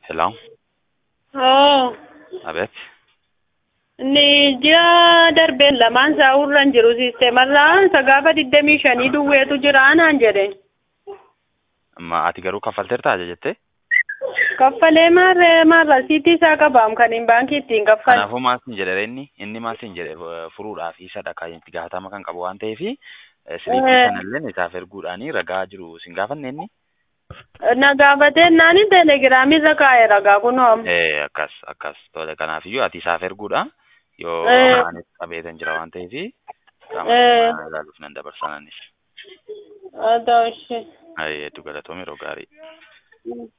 Hello, Oo. abeet. Inni ji'a darbeen lamaan isaa urran jiru siisteemarraa isa gaafa digdamii shanii duwweetu jira naan jedhe. Ma ati garuu kaffalteertaa jettee? Kaffalee maarree maarra siitii isaa qabaam kan hin baankii ittiin kaffale. Kanaafuu maal siin jedhe inni inni maal siin jedhe eh, furuudhaaf isadha kan itti gaafatama kan qabu waan ta'eef siliippii Eh. sanallee isaaf erguudhaanii ragaa jiru sin gaafanne inni? Na gaafatee naani teelegiraamirra kaa'e ragaa kunoo. Eh, akkas akkas tole kanaafiyyuu ati isaaf erguudha yoo Eh. anis qabeetan jira waan ta'eef Eh. qaama ilaaluuf nan dabarsananis. Haa ta'u ishee. Hedduu galatoomi yeroo gaarii.